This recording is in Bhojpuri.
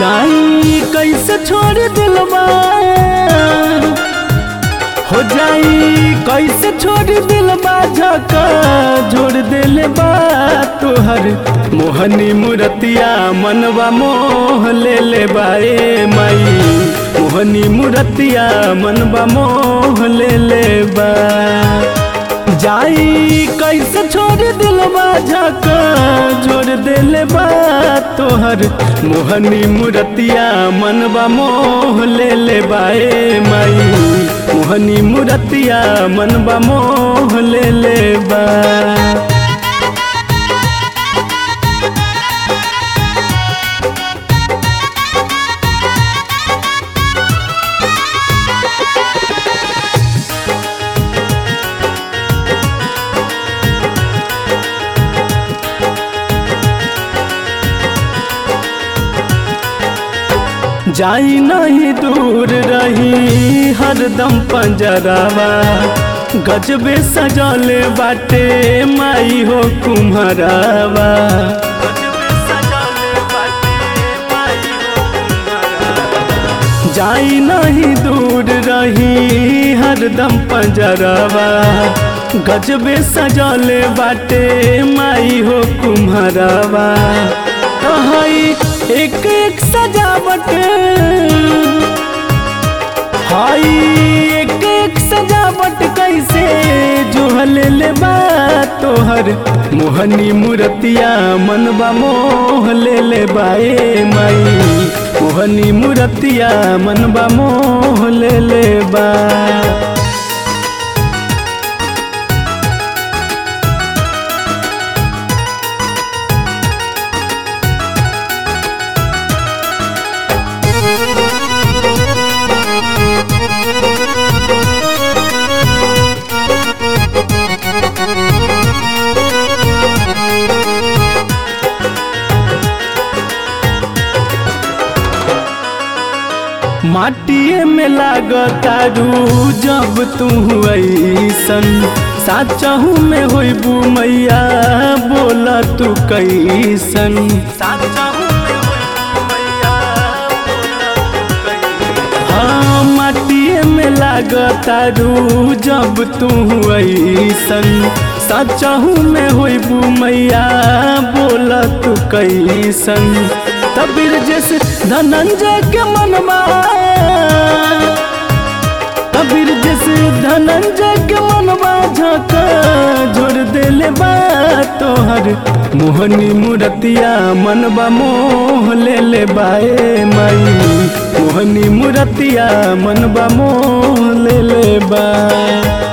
जाई कैसे छोड़ दिलवा हो जाई कैसे छोड़ दिलवा झका जोड़ दिल बा तोहर मोहनी मूर्तिया मनवा मोह ले ले बाए माई मोहनी मूर्तिया मनवा मोह ले ले बा जाई कैसे छोड़ दिलवा झका जोड़ दिल बा तोहर मोहनी मूर्तिया मनवा मोह ले ले बाए माई मोहनी मूर्तिया मनवा मोह ले ले बा जाई नहीं दूर रही हरदम पंजरावा गजबे सजले बाटे माई हो कुम्हरावा जाई नहीं दूर रही हरदम पंजरावा गजबे सजले बाटे माई हो कुम्हरावा कहाई एक एक सजावट हाई एक एक सजावट कैसे जो ले बा तोहर मोहनी मूर्तिया मनबा मोह ले ले बाए माई मोहनी मूर्तिया मनबा मोह ले ले बा माटिए में लागतारू जब तू ऐसन साचहू में होइबू मैया बोला तू कैसन हाँ माटिए में लागतारू जब तू ऐसन सचहू में होइबू मैया बोला तू कैसन तबीर जैसे धनंजय के मनवा तबीर जैसे धनंजय के मनवा झका जोड़ दिल बा तोहर मोहनी मूर्तिया मनवा मोह ले ले बाए माई मोहनी मूर्तिया मनवा मोह ले ले बा